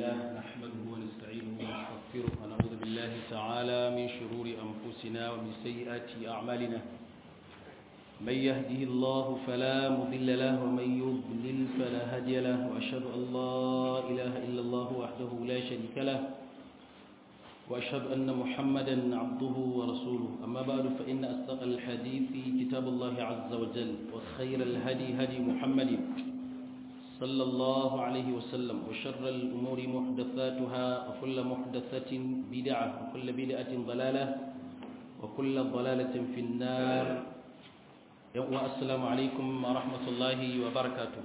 لله نحمده ونستعينه ونستغفره ونعوذ بالله تعالى من شرور أنفسنا ومن سيئات أعمالنا من يهده الله فلا مضل له ومن يضلل فلا هادي له وأشهد أن لا إله إلا الله وحده لا شريك له وأشهد أن محمدا عبده ورسوله أما بعد فإن أصدق الحديث كتاب الله عز وجل وخير الهدي هدي محمد صلى الله عليه وسلم وشر الأمور محدثاتها وكل محدثة بدعة وكل بدعة ضلالة وكل ضلالة في النار السلام عليكم ورحمة الله وبركاته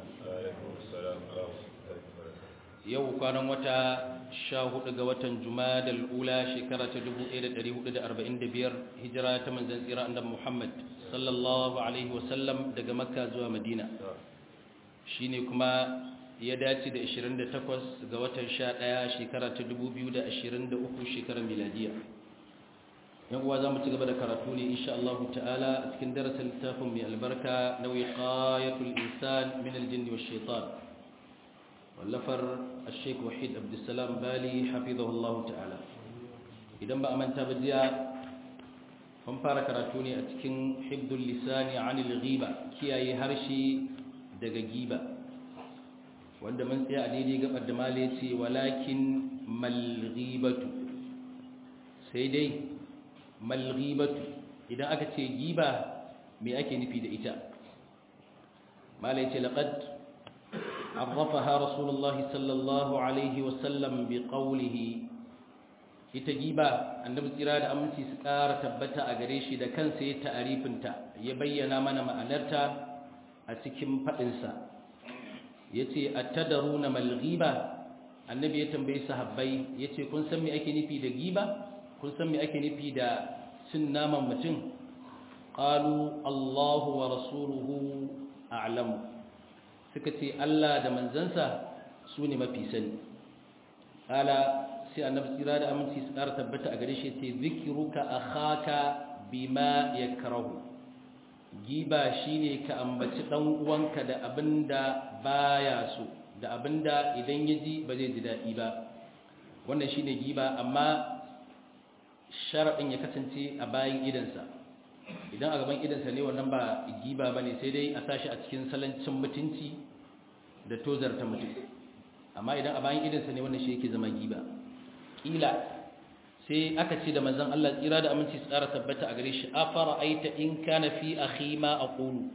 yau kwanan wata sha hudu ga watan jumadal ula shekara ta 1445 hijira ta manzan tsira annabi Muhammad sallallahu alaihi wasallam daga makka zuwa madina shine kuma ya dace da 28 ga watan 11 shekara ta 2023 shekarar miladiya yan uwa zamu ci gaba da karatu ne insha Allah ta'ala a cikin darasin littafin mai albarka na wiqayatul insan min al-jinn wash shaitan wallafar al-sheikh wahid abdussalam bali hafizahu Allah ta'ala idan ba a manta ba jiya mun fara karatu ne a cikin hibdul lisani anil ghiba kiyaye harshe daga giba wanda mun tsaya a daidai gabar da male ce walakin malghibatu sai dai malghibatu idan aka ce giba me ake nufi da ita male ce laqad عرفها رسول الله صلى الله عليه وسلم بقوله ita giba annabi tsira da aminci su ƙara tabbata a gare shi da kansa ya ta'arifinta ya bayyana mana ma'anarta a cikin faɗinsa ya ce a tadaru na malghiba annabi ya tambayi sahabbai ya ce kun san me ake nufi da giba kun san me ake nufi da cin naman mutum ƙalu allahu wa rasuluhu a'lamu suka ce allah da manzansa su ne mafi sani ƙala sai annabi tsira da aminci su ƙara tabbata a gare shi ce zikiruka akhaka bima yakrahu giba shine ka ambaci dan uwanka da abinda baya so da abinda idan ya ji ba zai ji daɗi ba wannan shine giba amma sharaɗin ya kasance a bayan idansa idan a gaban idansa ne wannan ba giba ba ne sai dai a sashi a cikin salancin mutunci da tozarta mutum amma idan a bayan idansa ne wannan shi yake zama giba ƙila sai aka ce da manzon Allah tsira da aminci tsara tabbata a gare shi afara aita in kana fi akhi ma aqulu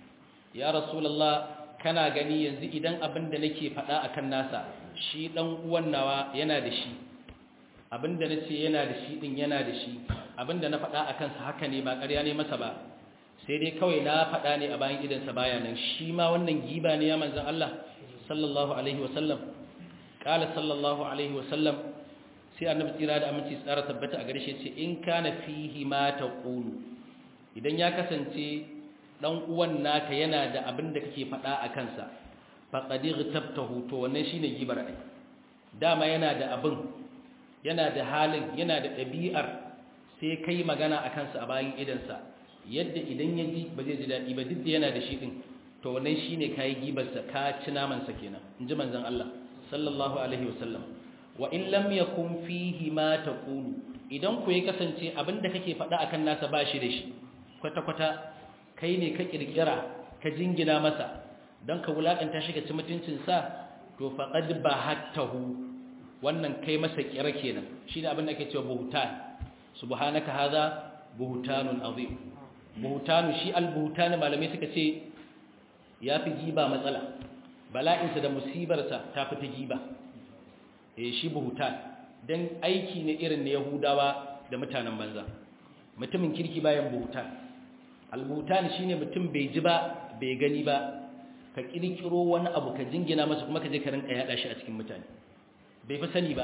ya rasulullah kana gani yanzu idan abin da nake faɗa akan nasa shi dan uwan nawa yana da shi abin da nace yana da shi din yana da shi abin da na faɗa akan sa haka ne ba ƙarya ne masa ba sai dai kawai na faɗa ne a bayan idan sa baya nan shi ma wannan giba ne ya manzon Allah sallallahu alaihi wasallam qala sallallahu alaihi wasallam sai annabi tsira da aminci tsara tabbata a gare shi ce in kana fihi ma taqulu idan ya kasance dan uwan naka yana da abin da kake faɗa a kansa faqad ghtabtahu to wannan shine gibar ai dama yana da abin yana da halin yana da ɗabi'ar sai kai magana a kansa a bayan idansa yadda idan ya ji ba zai ji daɗi ba duk da yana da shi ɗin to wannan shine kayi gibarsa ka ci namansa kenan in ji manzon Allah sallallahu alaihi wasallam wa in lam yakun fihi ma taqulu idan ku ya kasance abinda kake faɗa akan nasa ba shi da shi kwata kwata kai ne ka kirkira ka jingina masa dan ka wulakanta shi ka ci mutuncin sa to faqad bahattahu wannan kai masa kira kenan shine abin da ake cewa buhtan subhanaka hadha buhtanun azim buhtanu shi al-buhtan malamai suka ce yafi giba matsala bala'insa da musibarsa ta fi ta giba eh shi buhutan dan aiki ne irin na yahudawa da mutanen banza mutumin kirki bayan buhutan albuhutan shine mutum bai ji ba bai gani ba ka kirkiro wani abu ka jingina masa kuma ka je ka rinka yada shi a cikin mutane bai fa sani ba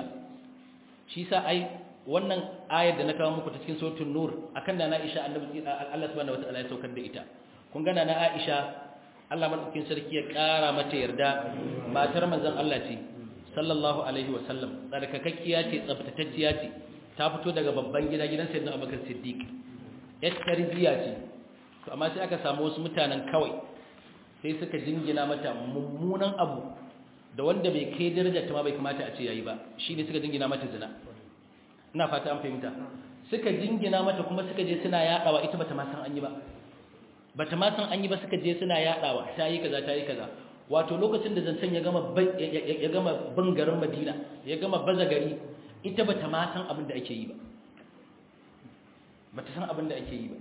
shi sa ai wannan ayar da na kawo muku ta cikin suratul nur akan da na Aisha annabi Allah subhanahu wataala ya saukar da ita kun gana na Aisha Allah madaukakin sarki ya kara mata yarda matar manzon Allah ce sallallahu alaihi wasallam tsarkakakkiya ce tsaftatacciya ce ta fito daga babban gida gidan sayyidina Abubakar Siddiq yar tarbiya ce to amma sai aka samu wasu mutanen kawai sai suka jingina mata mummunan abu da wanda bai kai darajar ta ma bai kamata a ce yayi ba shine suka jingina mata zina ina fata an fahimta suka jingina mata kuma suka je suna yadawa ita bata ma san an yi ba bata ma san an yi ba suka je suna yadawa ta yi kaza ta yi kaza wato lokacin da zancen ya gama ya gama bin garin Madina ya gama baza gari ita bata ma san abin da ake yi ba bata san abin da ake yi ba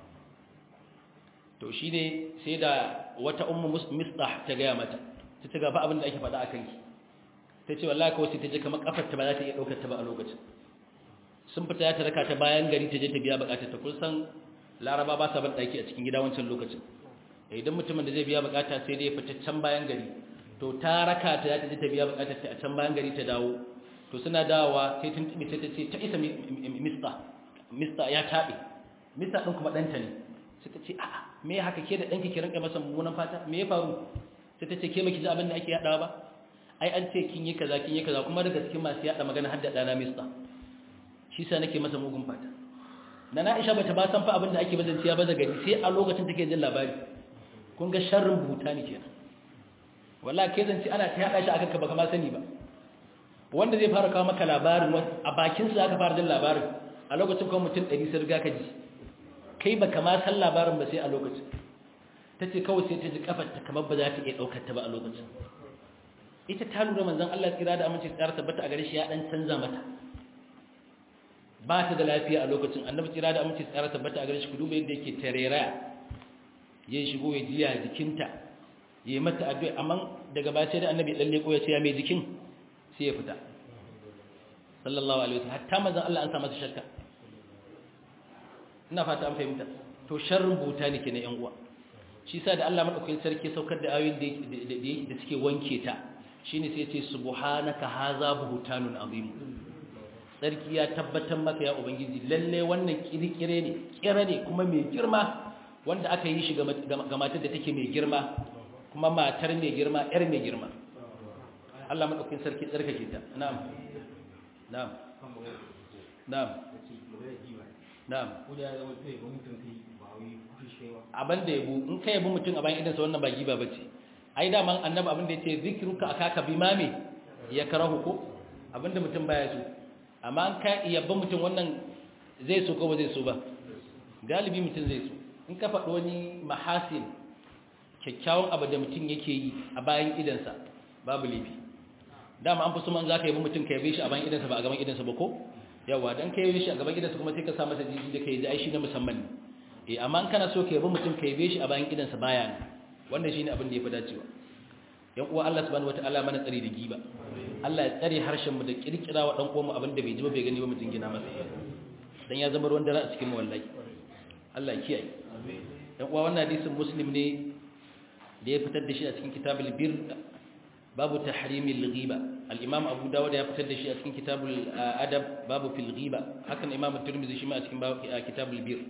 to shine sai da wata ummu mistah ta gaya mata ta ci gaba abin da ake faɗa akan ki ta ce wallahi kawai sai ta je kamar kafar ta ba za ta iya daukar ta ba a lokacin sun fita ya ta raka ta bayan gari ta je ta biya bukatar ta kun san laraba ba sa ban daki a cikin gida wancan lokacin idan mutumin da zai biya bukata sai dai fita can bayan gari to ta raka ta ta je ta biya bukatar ta a can bayan gari ta dawo to suna dawowa sai tun tibi sai ta ce ta isa mista mista ya tabe mista din kuma danta ne sai ta ce a'a me haka ke da danki ki rinka masa mummunan fata me ya faru sai ta ce ke baki ji abin da ake yadawa ba ai an ce kin yi kaza kin yi kaza kuma daga cikin masu yada magana har da dana mista shi sa nake masa mugun fata na Aisha bata ba san fa abin da ake bazanciya baza gari sai a lokacin take jin labari kun ga sharrin buta ne kenan wallahi kai zanci ana ta yada shi akan ka baka ma sani ba wanda zai fara kawo maka labarin a bakin sa aka fara jin labarin a lokacin kuma mutum 100 sai riga ka ji kai baka ma san labarin ba sai a lokacin tace kawai sai ta ji kafar ta kamar ba za ta iya daukar ta ba a lokacin ita ta lura manzon Allah tsira da amince tsara tabbata a gare shi ya dan canza mata ba ta da lafiya a lokacin annabi tsira da amince tsara tabbata a gare shi ku duba yadda yake tarera ya shigo ya jiya jikinta ya yi mata addu'a amma daga baya sai da annabi lalle ko ya ce ya mai jikin sai ya fita sallallahu alaihi wasallam hatta manzon Allah an sa masa shakka ina fata an fahimta to sharrin buta ne kenan yan uwa shi sa da Allah madaukakin sarki saukar da ayoyin da da suke wanke ta shine sai ya ce subhanaka haza buhtanun azim sarki ya tabbatar maka ya ubangiji lalle wannan kirkire ne kira ne kuma mai girma wanda aka yi shi ga matar da take mai girma kuma matar mai girma yar mai girma Allah madaukakin sarki tsarkake ta na'am na'am na'am na'am abin da yabo in ka yabo mutum a bayan idansa wannan ba giba bace ai da man annabi abin da yace zikruka akaka bimame ya karahu ko abinda mutum baya so amma an ka yabba mutum wannan zai so ko ba zai so ba galibi mutum zai so in ka faɗi wani mahasin kyakkyawan abu da mutum yake yi a bayan idansa babu laifi dama an fi so man za ka yabi mutum ka yabe shi a bayan idansa ba a gaban idansa ba ko yawa dan ka yabe shi a gaban idansa kuma sai ka sa masa jiji da ka yi ai shi na musamman ne eh amma in kana so ka yabi mutum ka yabe shi a bayan idansa baya ne wannan shine abin da ya fi dacewa yan uwa Allah subhanahu wataala mana tsari da giba Allah ya tsare harshen mu da kirkira wa dan uwanmu abin da bai ji ba bai gani ba mu jingina masa dan ya zama ruwan dare a cikin mu wallahi Allah ya kiyaye yan uwa wannan hadisin muslim ne da ya fitar da shi a cikin kitabul bir babu tahrimil ghiba al-imam abu dawud ya fitar da shi a cikin kitabul adab babu fil ghiba hakan imam at-tirmidhi shi ma a cikin kitabul bir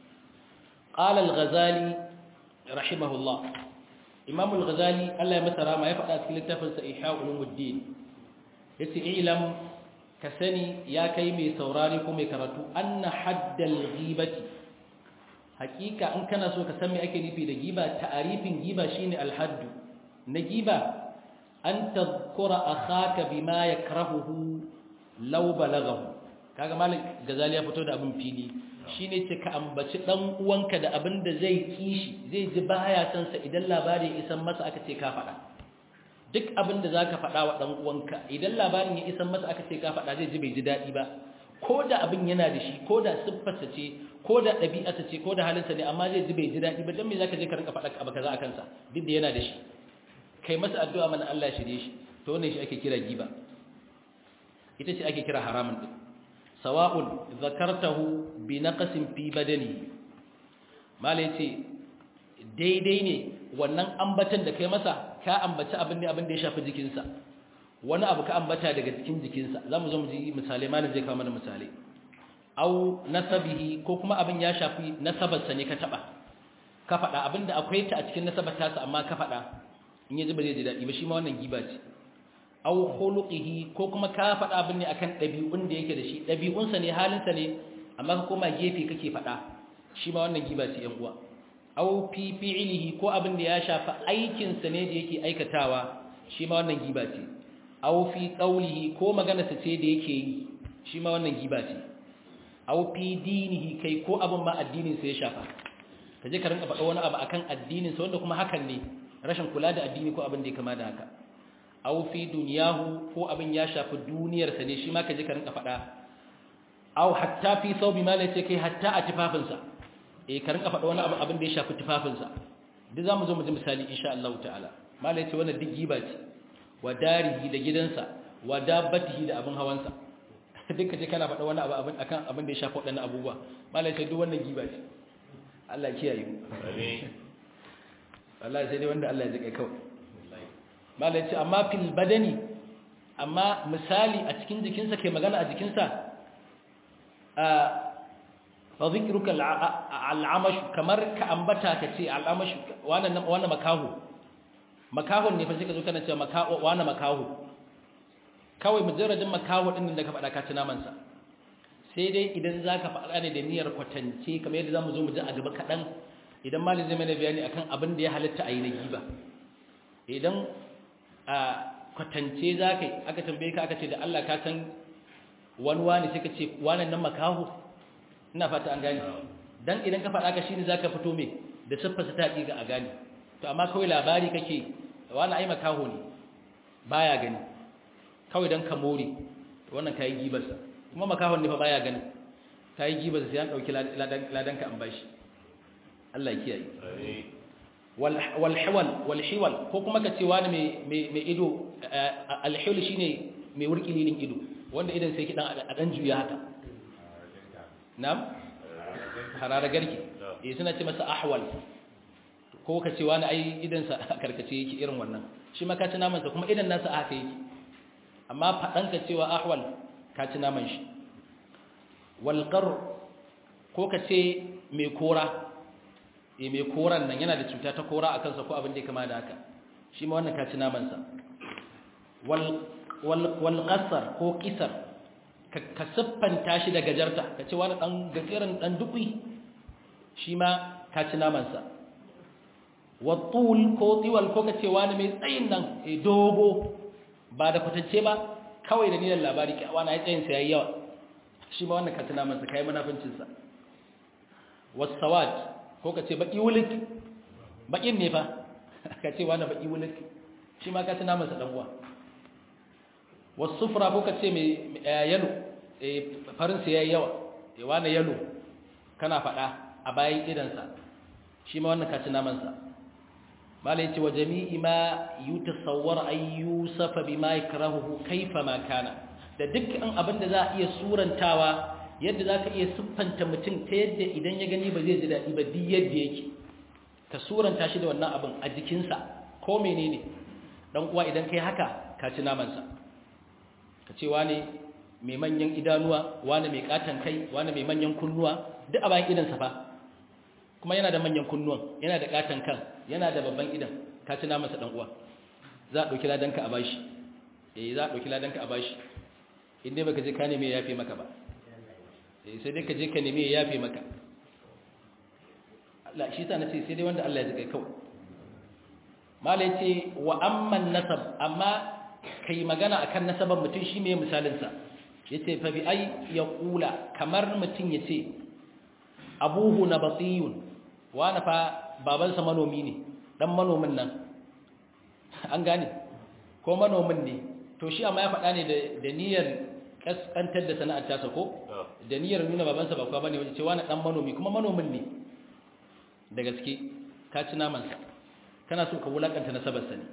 qala al-ghazali rahimahullah imam al-ghazali Allah ya masa rama ya faɗa cikin littafin sa ihya ulumuddin yace ilam ka sani ya kai mai saurari ko mai karatu anna haddal ghibati hakika in kana so ka san me ake nufi da giba ta'arifin giba shine al-haddu na giba an tadhkura akhaka bima yakrahuhu law balaghahu kaga malik gazali ya fito da abin fili shine ce ka ambaci dan uwanka da abin da zai kishi zai ji baya san sa idan labari ya isan masa aka ce ka faɗa duk abin da zaka faɗa wa dan uwanka idan labarin ya isan masa aka ce ka faɗa zai ji bai ji daɗi ba ko da abin yana da shi ko da siffarsa ce ko da ɗabi'arsa ce ko da halinsa ne amma zai ji bai ji daɗi ba dan me zaka je ka rinka faɗa abu kaza akan sa duk da yana da shi kai masa addu'a mana Allah ya shirye shi to wannan shi ake kira giba ita ce ake kira haramun din sawa'un zakartahu bi naqsin fi badani mala yace daidai ne wannan ambatan da kai masa ka ambaci abin ne abin da ya shafi jikinsa wani abu ka ambata daga cikin jikinsa zamu zo mu ji misali malam zai kawo mana misali au nasabihi ko kuma abin ya shafi nasabarsa ne ka taba ka faɗa abinda akwai ta a cikin nasabar tasa amma ka faɗa in ya ji ba zai ji daɗi ba shi ma wannan giba ce aw khuluqihi ko kuma ka faɗa abin ne akan ɗabi'un da yake da shi ɗabi'unsa ne halinsa ne amma ka koma gefe kake faɗa shi ma wannan giba ce yan uwa aw fi fi'lihi ko abin da ya shafi aikin sa ne da yake aikatawa shi ma wannan giba ce aw fi qawlihi ko magana sa ce da yake yi shi ma wannan giba ce aw fi dinihi kai ko abin ma addinin sa ya shafa kaje ka rinka faɗa wani abu akan addinin sa wanda kuma hakan ne rashin kula da addini ko abin da ya kama da haka aw fi dunyahu ko abin ya shafi duniyar sa ne shi ma kaje ka rinka faɗa aw hatta fi thawbi ma lace kai hatta a tufafinsa eh ka rinka faɗa wani abu abin da ya shafi tufafinsa duk zamu zo mu ji misali insha Allah ta'ala malai ce wannan duk giba ce wa darihi da gidansa wa dabbatihi da abin hawansa duka ce kana faɗa wani abu abin akan abin da ya shafi waɗannan abubuwa malai ce duk wannan giba ce Allah kiyaye mu amin wallahi sai dai wanda Allah ya jike kawai malai ce amma fil badani amma misali a cikin jikinsa kai magana a jikinsa fa zikruka al'amash kamar ka ambata ka ce al'amash wannan wannan makahu makahun ne fa sai ka zo kana cewa makahu wannan makahu kawai mujarradin makahu din da ka faɗa ka ci naman sa sai dai idan zaka faɗa ne da niyyar kwatance kamar yadda zamu zo mu ji a gaba kaɗan idan malin zai mana bayani akan abin da ya halatta a yi na giba idan a kwatance zaka yi aka tambaye ka aka ce da Allah ka san wani wani sai ka ce wannan nan makahu ina fata an gane dan idan ka faɗa ka shine zaka fito me da siffar ta ga a gane to amma kawai labari kake wani ai makaho ne baya gani kawai dan ka more wannan kai gibarsa kuma makahon ne fa baya gani kai gibarsa sai an dauki ladan ka an bashi Allah ya kiyaye wal wal hiwal wal hiwal ko kuma ka ce wani mai mai ido al hiwal shine mai wurkililin ido wanda idan sai ki dan a dan juya haka na'am harara garki eh suna ce masa ahwal ko ka ce wani ai idan sa karkace yake irin wannan shi ma ka ci naman sa kuma idan nasa haka yake amma fadan ka cewa ahwal ka ci naman shi wal qar ko ka ce mai kora eh mai koran nan yana da cuta ta kora akan sa ko abin da ya kama da haka shi ma wannan ka ci naman sa wal wal qasar ko kisar ka siffanta shi da gajarta ka ce wani ɗan gajeren ɗan dukwi shi ma ka ci namansa wattul ko tsiwal ko ka ce wani mai tsayin nan e dogo ba da kwatance ba kawai da nilan labari ki wani ya tsayinsa ya yi yawa shi ma wannan ka ci namansa ka yi manafincinsa wasawad ko ka ce baƙi wulik baƙin ne fa ka ce wani baƙi wulik shi ma ka ci namansa ɗan uwa wasufra ko ka ce mai yalo farinsa ya yi yawa wani yalo kana faɗa a bayan idansa shi ma wannan kaci namansa mala yace wa jami'i ma yutasawwar ay yusafa bima yakrahu kaifa ma kana da dukkan abin da za a iya surantawa yadda zaka iya siffanta mutum ta yadda idan ya gani ba zai ji daɗi ba duk yadda yake ka suranta shi da wannan abin a jikinsa ko menene dan uwa idan kai haka ka ci namansa ka ce wane mai manyan idanuwa wane mai katon kai wane mai manyan kunnuwa duk a bayan idansa fa kuma yana da manyan kunnuwan yana da katon kan yana da babban idan ka ci namansa dan uwa za a ɗauki ladanka a bashi eh za a ɗauki ladanka a bashi in dai baka je ka neme ya yafe maka ba eh sai dai ka je ka neme ya yafe maka Allah shi sa nace sai dai wanda Allah ya ji kai kawai mala yace wa amman nasab amma kai magana akan nasaban mutum shi me misalin sa yace fa bi ay yaqula kamar mutum yace abuhu nabatiyun wa na fa baban sa manomi ne dan manomin nan an gane ko manomin ne to shi amma ya faɗa ne da niyyar kaskantar da sana'ar tasa ko da niyyar nuna babansa ba kwa bane wace cewa na dan manomi kuma manomin ne da gaske ka ci namansa kana so ka wulakanta nasabarsa ne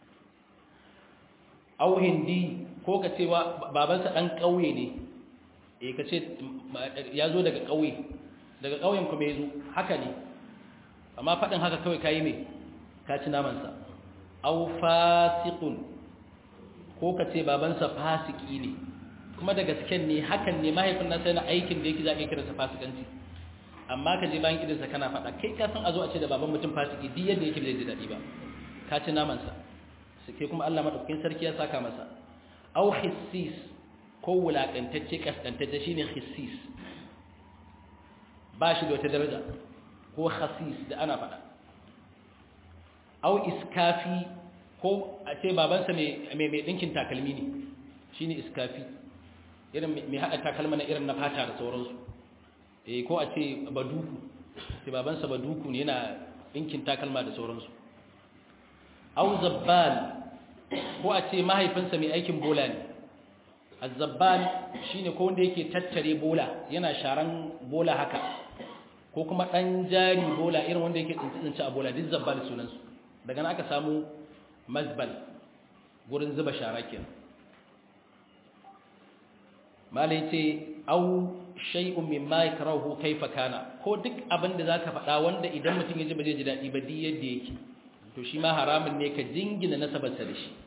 au hindi ko ka ce wa babansa dan kauye ne eh ka ce ya zo daga kauye daga kauyen kuma ya zo haka ne amma faɗin haka kawai ka yi mai ka ci namansa au fasiqun ko ka ce babansa fasiki ne kuma da gasken ne hakan ne mahaifin nasa yana aikin da yake za a kira sa fasikanci amma ka je bayan idansa kana faɗa kai ka san a zo a ce da baban mutum fasiki duk yadda yake bai ji daɗi ba ka ci namansa sai kuma Allah madaukakin sarki ya saka masa au hissis ko wulakantacce kaskantacce shine hissis ba shi da wata daraja ko khasis da ana faɗa au iskafi ko a ce babansa mai mai dinkin takalmi ne shine iskafi irin mai hada takalma na irin na fata da sauransu eh ko a ce baduku sai babansa baduku ne yana dinkin takalma da sauransu au zabbal ko a ce mahaifinsa mai aikin bola ne azzabban shine ko wanda yake tattare bola yana sharan bola haka ko kuma dan jari bola irin wanda yake tsinci a bola duk zabbal sunan su daga nan aka samu mazbal gurin zuba shara kenan malai ce au shay'un mimma yakrahu kaifa kana ko duk abin da zaka faɗa wanda idan mutum ya ji ba zai ji daɗi ba duk yadda yake to shi ma haramun ne ka jingina nasabarsa da shi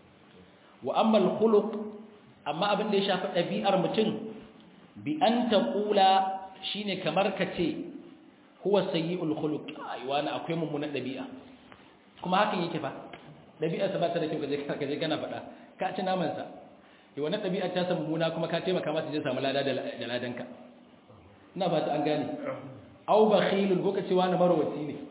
wa amma al-khuluq amma abin da ya shafi ɗabi'ar mutum bi an taqula shine kamar ka ce huwa sayyi'ul khuluq ai wani akwai mummunan ɗabi'a kuma hakan yake fa ɗabi'arsa ba ta da kyau kaje kaje kana faɗa ka ci naman sa yi wannan ɗabi'ar ta samu mummuna kuma ka taimaka masa je samu lada da ladanka ina ba ta an gane au bakhilun ko ka ce wani marwaci ne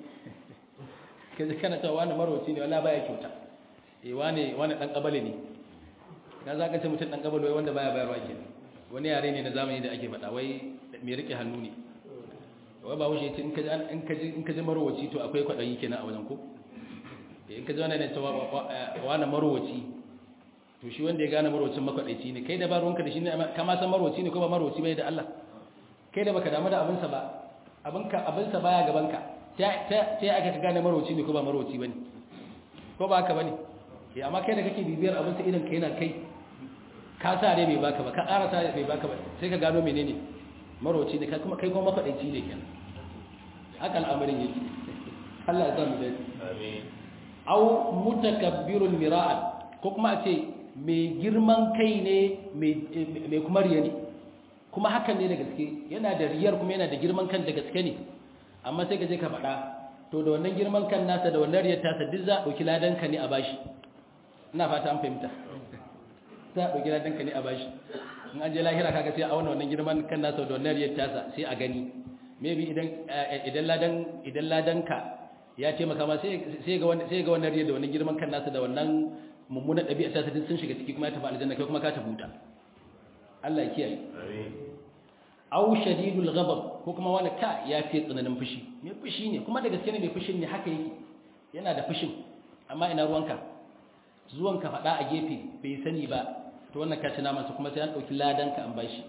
kaje kana cewa wani marwaci ne wallahi baya kyauta eh wani wani dan kabale ne na za ka ce mutum dan kabale wanda baya bayarwa ke wani yare ne na zamani da ake faɗa wai mai rike hannu ne wai ba wuce ce in ka ji in ka ji marwaci to akwai kwaɗayi kenan a wajen ko in ka ji wani ne cewa wani marwaci to shi wanda ya gane marwacin makwaɗaici ne kai da ba ruwanka da shi ne kama san marwaci ne ko ba marwaci bai da Allah kai da baka damu da abinsa ba abinka abinsa baya gabanka ta ta aka ka gane marwaci ne ko ba marwaci bane ko ba haka bane eh amma kai da kake bibiyar abinsa idan kai na kai ka sa ne bai baka ba ka ƙara sa bai baka ba sai ka gano menene marwaci ne kai kuma kai kuma makwaɗaici ne kenan haka al'amarin yake Allah ya samu dai amin aw mutakabbirun mira'an ko kuma a ce mai girman kai ne mai kuma riya ne kuma hakan ne da gaske yana da riyar kuma yana da girman kan da gaske ne amma sai ka je ka faɗa to da wannan girman kan nasa da wannan riyar tasa duk za a ɗauki ladanka ne a bashi ina fata an fahimta za a ɗauki ladanka ne a bashi in an je lahira kaga sai a auna wannan girman kan nasa da wannan riyar tasa sai a gani maybe idan idan ladan idan ladanka ya taimaka ma sai sai ga wannan sai ga wannan riyar da wannan girman kan nasa da wannan mummunan ɗabi'a ta sun shiga ciki kuma ya tafi aljanna kai kuma ka tafi wuta Allah ya kiyaye aw shadidul ghadab ko kuma wani ka ya fi tsananin fushi mai fushi ne kuma da gaske ne mai fushin ne haka yake yana da fushin amma ina ruwanka zuwan ka faɗa a gefe bai sani ba to wannan ka ci namansa kuma sai an ɗauki ladanka an bashi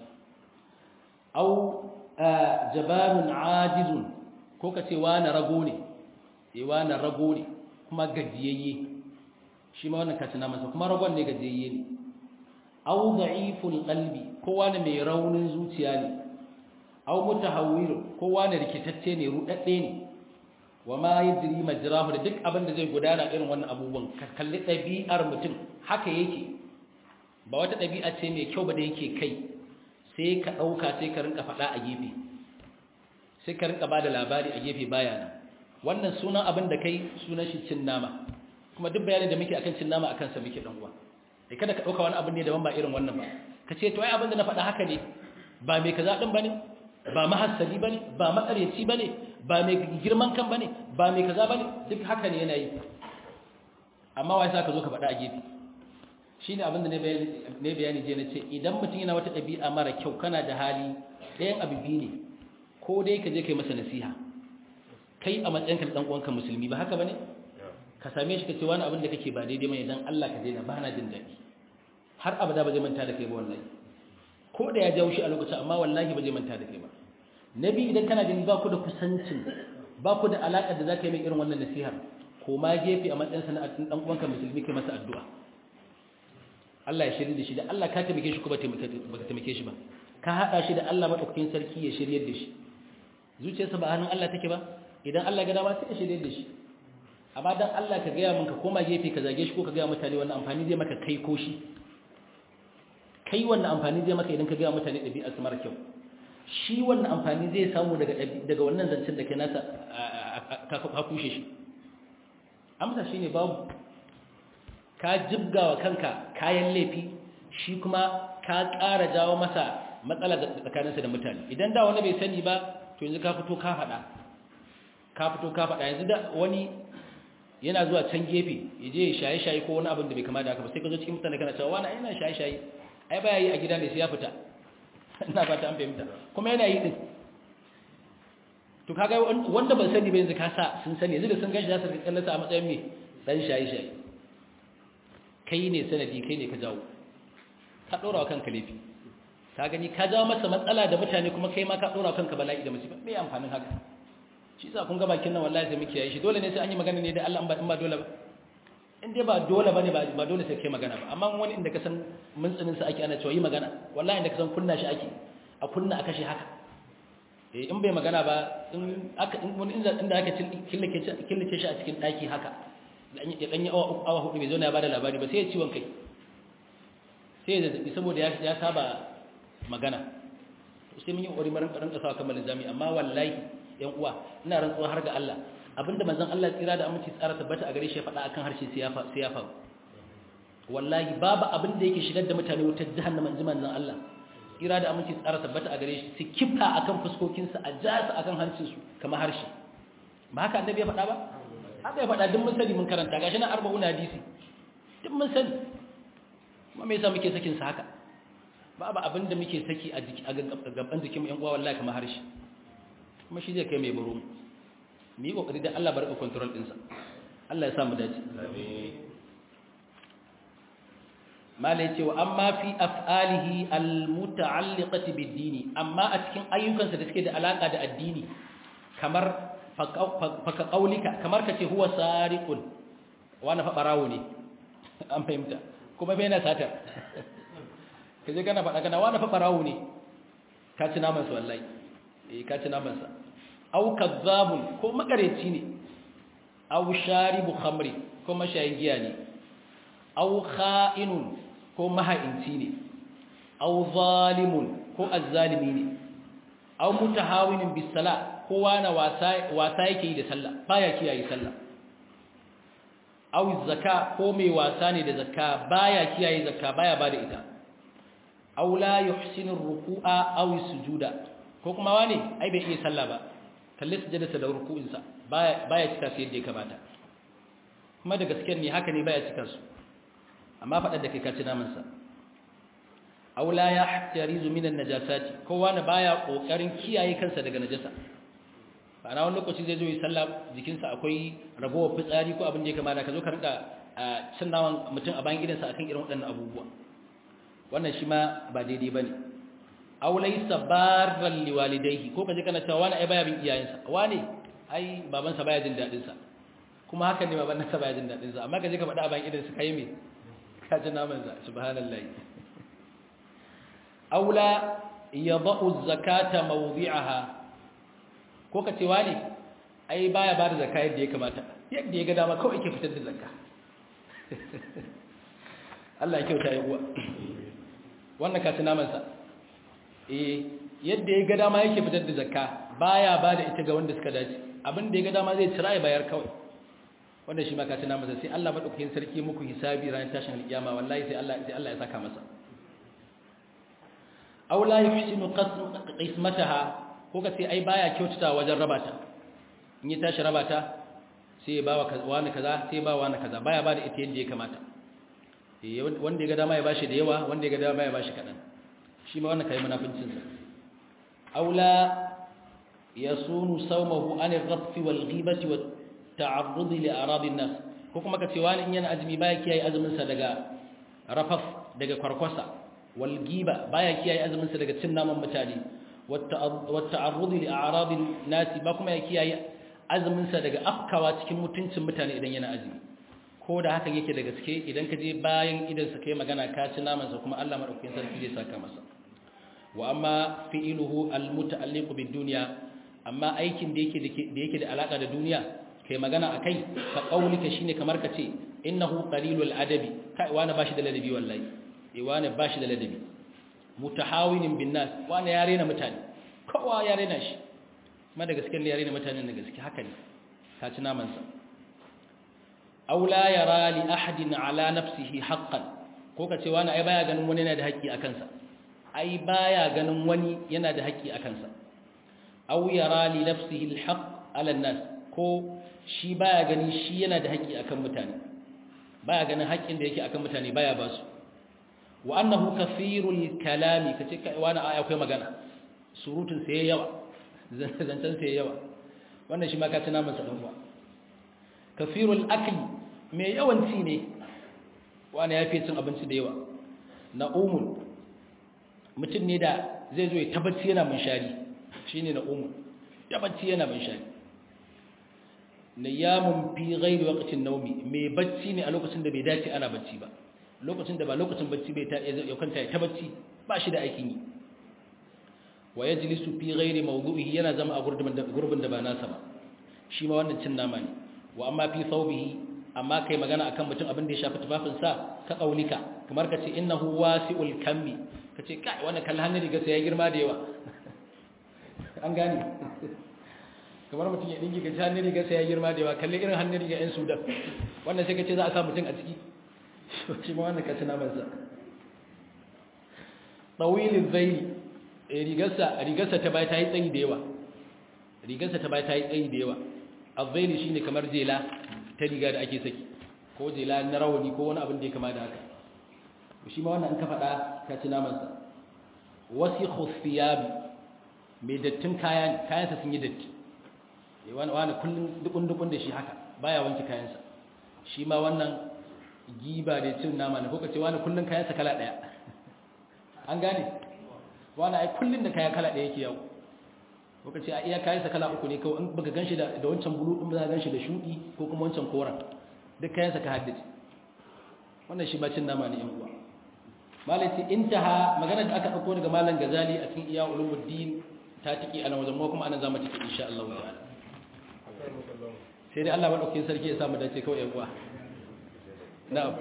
aw jabarun ajizun ko ka ce wani rago ne eh wani rago ne kuma gajiyayye shi ma wannan kaci namansa kuma ragon ne gajiyayye ne au da'iful qalbi kowa ne mai raunin zuciya ne au mutahawwir kowa ne rikitacce ne rudadde ne wa ma yajri majrahu da duk abin da zai gudana irin wannan abubuwan ka kalli dabi'ar mutum haka yake ba wata dabi'a ce mai kyau ba da yake kai sai ka dauka sai ka rinka fada a gefe sai ka rinka bada labari a gefe baya nan wannan sunan abin da kai sunan shi cin nama kuma duk bayanin da muke akan cin nama akan sa muke dan uwa sai kada ka dauka wani abin ne daban ba irin wannan ba ka ce to ai abin da na faɗa haka ne ba mai kaza din bane ba mahassali bane ba makaryaci bane ba mai girman kan bane ba mai kaza bane duk haka ne yana yi amma wai sa ka zo ka faɗa a gefe shine abin da ne bayani ne bayani je na ce idan mutum yana wata ɗabi'a mara kyau kana da hali ɗayan abu biyu ne ko dai ka je kai masa nasiha kai a matsayinka da dan uwanka musulmi ba haka bane ka same shi ka ce wani abin da kake ba daidai mai dan Allah ka daina ba na jin daɗi har abada ba zai manta da kai ba wallahi ko da ya jawo shi a lokacin amma wallahi ba zai manta da kai ba nabi idan kana gani ba ku da kusancin ba ku da alaƙar da za ka yi mai irin wannan nasihar ko ma gefe a matsayin sa na dan uwanka musulmi kai masa addu'a Allah ya shirye da shi da Allah ka taimake shi ko ba ka taimake shi ba ka haɗa shi da Allah madaukakin sarki ya shiryar da shi zuciyarsa ba hannun Allah take ba idan Allah ga dama sai ya shiryar da shi amma dan Allah ka gaya min ka koma gefe ka zage shi ko ka gaya mutane wannan amfani zai maka kai ko shi kai wannan amfani zai maka idan ka gaya mutane ɗabi'ar su mara kyau shi wannan amfani zai samu daga daga wannan zancen da kai nasa ka kushe shi amsa shine babu ka jibgawa kanka kayan laifi shi kuma ka ƙara jawo masa matsala tsakaninsa da mutane idan da wani bai sani ba to yanzu ka fito ka faɗa ka fito ka faɗa yanzu da wani yana zuwa can gefe ya je ya shaye shaye ko wani abin da bai kama da haka ba sai ka zo cikin mutane kana cewa wani yana shaye shaye ai baya yi a gida ne sai ya fita ina fata an fahimta kuma yana yi din to kaga wanda ban sani ba yanzu ka sa sun sani yanzu da sun ganshi za su kallon sa a matsayin me dan shaye shaye kai ne sanadi kai ne ka jawo ka dora wa kanka laifi ka gani ka jawo masa matsala da mutane kuma kai ma ka dora wa kanka bala'i da musiba me amfanin haka shi yasa kun ga bakin nan wallahi sai muke yi shi dole ne sai an yi magana ne da Allah in ba dole ba in dai ba dole bane ba dole sai kai magana ba amma wani inda ka san mun tsinin sa ake ana cewa yi magana wallahi inda ka san kunna shi ake a kunna a kashe haka eh in bai magana ba in aka in wani inda inda aka killace killace shi a cikin daki haka ya danyi awa awa hudu bai zo na ya bada labari ba sai ya ciwon kai sai ya zazzabi saboda ya saba magana sai mun yi kokari maran karan kasa kamar jami'a amma wallahi yan uwa ina rantsuwa har ga Allah abinda manzon Allah tsira da aminci tsara tabbata a gare shi ya faɗa akan harshe sai ya sai ya faru wallahi babu abin da yake shigar da mutane wutar jahannama inji manzon Allah tsira da aminci tsara tabbata a gare shi su kifa akan fuskokin su a ja su akan hancin su kamar harshe ba haka annabi ya faɗa ba haka ya faɗa duk mun sani mun karanta gashi na arba'una hadisi duk mun sani kuma me yasa muke sakin sa haka babu abin da muke saki a gaban jikin yan uwa wallahi kamar harshe kuma shi zai kai mai baro mu yi kokari da Allah barka control ɗinsa Allah ya samu dace mala yace wa amma fi af'alihi almuta'alliqati bid-dini amma a cikin ayyukansa da suke da alaka da addini kamar faka qaulika kamar kace huwa sariqun wani fa barawo ne an fahimta kuma bai na sata kaje kana faɗa kana wani fa barawo ne ka ci naman sa wallahi eh ka ci naman sa aw kazzabun ko makareci ne aw sharibu khamri ko mashayin giya ne aw kha'inun ko maha'inci ne aw zalimun ko azzalimi ne aw mutahawinin bis sala ko wani wasa wasa yake yi da sallah baya kiyaye sallah aw zakka ko mai wasa ne da zakka baya kiyaye zakka baya bada ita aw la yuhsinu ruku'a aw sujuda ko kuma wani ai bai iya sallah ba kalle sujudarsa da ruku'insa baya baya cika su yadda ya kamata kuma da gaskiyar ne haka ne baya cika su amma faɗar da kai kaci naman sa aw la yahtarizu min an-najasati ko wani baya kokarin kiyaye kansa daga najasa ba na wani lokaci zai zo yi sallah jikinsa akwai ragowar fitsari ko abin da ya kamata ka zo ka rinka cin naman mutum a bayan gidansa akan irin waɗannan abubuwa wannan shi ma ba daidai ba ne aw laysa barran liwalidayhi ko kaje kana cewa wani ai baya bin iyayensa wani ai babansa baya jin dadin sa kuma haka ne baban nasa baya jin dadin sa amma kaje ka faɗa a bayan idan sa kai me ka ji naman sa subhanallahi aw la yadau zakata mawdi'aha ko ka ce wani ai baya ba da zakka yadda ya kamata yadda ya ga dama kawai ke fitar da zakka Allah ya kyauta ya uwa wannan kaci namansa eh yadda ya ga dama yake fitar da zakka baya ba da ita ga wanda suka dace abin da ya ga dama zai cira ya bayar kawai wanda shi ma kaci namansa sai Allah madaukakin sarki muku hisabi ranar tashin alkiyama wallahi sai Allah sai Allah ya saka masa aw la yuhsinu qismataha ko ka sai ai baya kyautata wajen rabata in ya tashi rabata sai ya bawa wani kaza sai ya bawa wani kaza baya ba da ita yadda ya kamata wanda ya ga dama ya bashi da yawa wanda ya ga dama ya bashi kaɗan shi ma wannan kai munafincinsa aula yasunu sawmahu an ar-rafth wal ghibati wat ta'arrud li arad an-nas ko kuma kace wani in yana azumi baya kiyaye azumin sa daga rafaf daga kwarkwasa wal ghiba baya kiyaye azumin sa daga cin naman mutane wat ta'arrud li arad an-nas ba kuma ya kiyaye azumin sa daga afkawa cikin mutuncin mutane idan yana azumi ko da hakan yake da gaske idan ka je bayan idan sa kai magana ka ci namansa kuma Allah madaukakin sarki zai saka masa wa amma fi'iluhu almuta'alliqu bid-dunya amma aikin da yake da yake da alaka da duniya kai magana akai ka kaulika shine kamar ka ce innahu qalilul adabi kai wani bashi da ladabi wallahi eh wani bashi da ladabi mutahawinin bin nas wani ya rena mutane kowa ya rena shi kuma da gaske ne ya rena mutanen da gaske haka ne ka ci namansa aw la yara li ahadin ala nafsihi haqqan ko kace wani ai baya ganin wani yana da haƙƙi a kansa ai baya ganin wani yana da haƙƙi a kansa aw yara li nafsihi alhaq ala nas ko shi baya gani shi yana da haƙƙi akan mutane baya ganin haƙƙin da yake akan mutane baya ba su wa annahu kathirul kalami kace kai wani aya akwai magana surutun sai yawa zancen sai yawa wannan shi ma ka tuna masa dan uwa kathirul akli mai yawanci ne wani ya fi cin abinci da yawa na'umun mutum ne da zai zo ya tabbaci yana munshari shine na'umun ya bacci yana munshari niyamun fi ghairi waqtin nawmi mai bacci ne a lokacin da bai dace ana bacci ba lokacin da ba lokacin bacci bai ta ya kwanta ya ta bacci ba shi da aikin yi wa yajlisu fi ghairi mawdu'ihi yana zama a gurbin da gurbin da ba nasa ba shi ma wannan cin nama ne wa amma fi thawbihi amma kai magana akan mutum abin da ya shafi tufafin sa ka kaulika kamar kace innahu wasi'ul kammi kace kai wannan kallon hannun riga sai ya girma da yawa an gane kamar mutum ya dinki kace hannun riga sai ya girma da yawa kalle irin hannun riga yan sudan wannan sai kace za a sa mutum a ciki shi ma wannan kace naman sa tawilul zayli rigarsa rigarsa ta bai ta yi tsayi da yawa rigarsa ta bai ta yi tsayi da yawa azzaili shine kamar jela ta riga da ake saki ko jela na rawani ko wani abin da ya kama da haka shi ma wannan an ka faɗa ka ci naman sa wasikhu thiyabi mai dattin kayan kayansa sun yi datti wani wani kullun dukun dukun da shi haka baya wanke kayansa shi ma wannan giba da cin nama ne ko kace wani kullun kayansa kala daya an gane wani ai kullun da kaya kala daya yake yawo ko kace a iya kayansa kala uku ne kawai in baka ganshi da da wancan bulu din ba ganshi da shudi ko kuma wancan koran duk kayansa ka haddace wannan shi ba cin nama ne yan uwa malai intaha magana da aka dauko daga malam gazali a cikin iya ulumuddin ta tiki ana wajen mu kuma ana zama tiki insha Allah ta'ala sai dai Allah madaukakin sarki ya samu dace kawai yan uwa na'am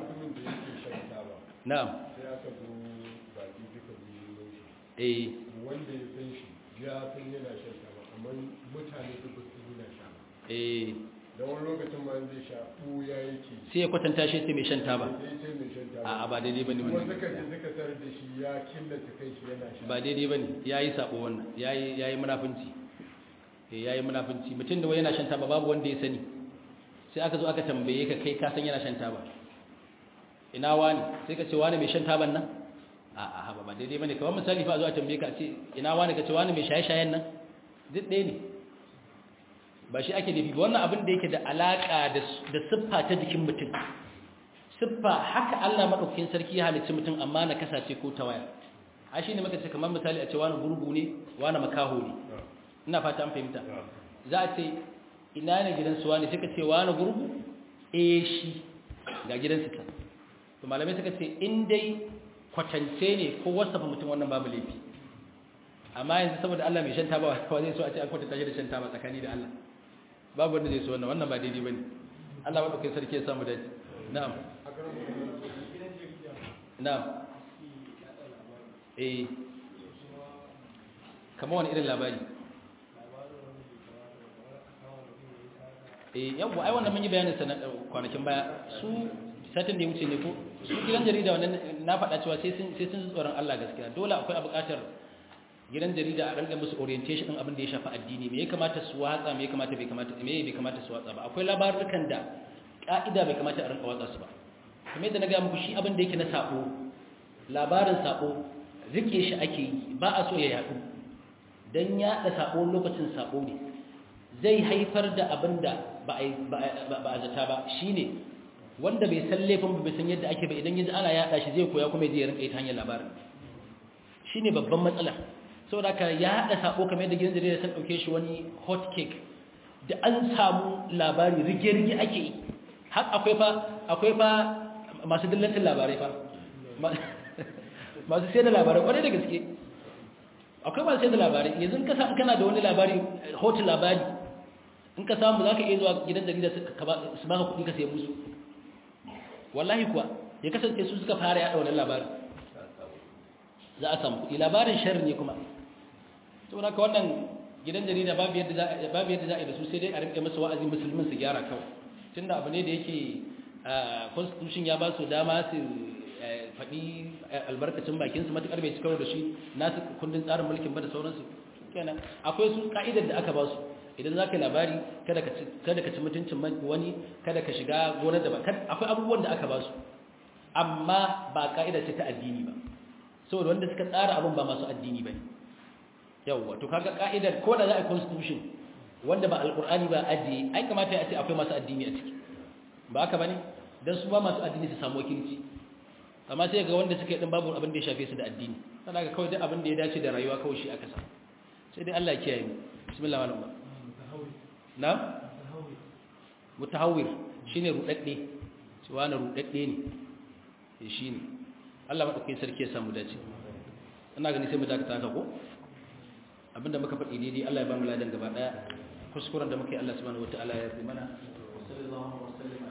na'am sai aka zo baki duka biyu shi eh wanda ya san shi ya san yana shan taba amma mutane duk ba su yana sha ba eh da wani lokacin ma zai sha ɓuya yake sai ya kwatanta shi sai mai shan taba sai ce mai shan taba a ba daidai bane kuma wannan suka ce suka tarar da shi ya killace kai shi yana sha ba daidai bane yayi sabo wannan yayi yayi munafunci eh yayi munafunci mutum da wai yana shan taba babu wanda ya sani sai aka zo aka tambaye ka kai ka san yana shan taba ina wani sai ka ce wani mai shan taban nan a a haba ba daidai bane kamar misali fa a zo a tambaye ka a ce ina wani ka ce wani mai shaye-shayen nan duk ɗaya ne ba shi ake nufi ba wannan abin da yake da alaka da da siffa ta jikin mutum siffa haka Allah madaukakin sarki ya halicci mutum amma na kasace ko ta waya a shi ne muka ce kamar misali a ce wani gurgu ne wani makaho ne ina fata an fahimta za a ce ina ne gidan su wani suka ce wani gurgu eh shi ga gidansu ta to malamai suka ce in dai kwatance ne ko wasafa mutum wannan babu laifi amma yanzu saboda Allah mai shan taba wa zai so a ce an kwatanta shi da shan taba tsakani da Allah babu wanda zai so wannan wannan ba daidai bane Allah madaukakin sarki ya samu dace na'am na'am eh kamar wani irin labari eh yawwa ai wannan mun yi bayanin sa na kwanakin baya su satin da ya wuce ne ko su gidan jarida wannan na faɗa cewa sai sun sai sun tsoron Allah gaskiya dole akwai a buƙatar gidan jarida a ranga musu orientation din abin da ya shafi addini me ya kamata su watsa me ya kamata bai kamata me bai kamata su watsa ba akwai labarukan da ka'ida bai kamata a rinka watsa su ba kuma yadda na ga muku shi abin da yake na sako labarin sako rike shi ake yi ba a so ya yadu dan yaɗa sako lokacin sako ne zai haifar da abin da ba a zata ba shine wanda bai san laifin ba bai san yadda ake ba idan yanzu ana yaɗa shi zai koya kuma ya rinka yi ta hanyar labarin shine babban matsala saboda ka yaɗa sako kamar yadda gidan jarida sun ɗauke shi wani hot cake da an samu labari rige-rige ake yi har akwai fa akwai fa masu dillancin labarai fa masu sai da labarai kwarai da gaske akwai masu sai da labarai yanzu ka samu kana da wani labari hoton labari in ka samu za ka iya zuwa gidan jarida su baka kuɗi ka sai musu wallahi kuwa ya kasance su suka fara yaɗa wannan labarin za a samu kuɗi labarin sharri ne kuma saboda ka wannan gidan jarida babu yadda za a yi da su sai dai a rinƙe masa wa'azi musulmin su gyara kawai tunda abu ne da yake constitution ya ba su dama su faɗi albarkacin bakinsu matuƙar bai cikar da shi nasu kundin tsarin mulkin ba da sauransu kenan akwai su ka'idar da aka ba su idan za ka yi labari kada ka ci mutuncin wani kada ka shiga gonar da ba akwai abubuwan da aka ba su amma ba ka'ida ce ta addini ba saboda wanda suka tsara abin ba masu addini ba ne yawwa to kaga ka'idar ko da za a yi constitution wanda ba alkur'ani ba ajiye ai kamata ya ce akwai masu addini a ciki ba haka bane dan su ba masu addini su samu wakilci amma sai ga wanda suka yi din babu abin da ya shafe su da addini sai ga kawai duk abin da ya dace da rayuwa kawai shi aka sa sai dai Allah ya kiyaye mu bismillah wal na mutahawwir shine rudadde shi wani rudadde ne shine Allah madaukakin sarki ya samu dace ina gani sai mu dakata haka ko abinda muka faɗi daidai Allah ya ba mu ladan gaba daya kuskuren da muke Allah subhanahu wataala ya yi mana sallallahu alaihi wa sallam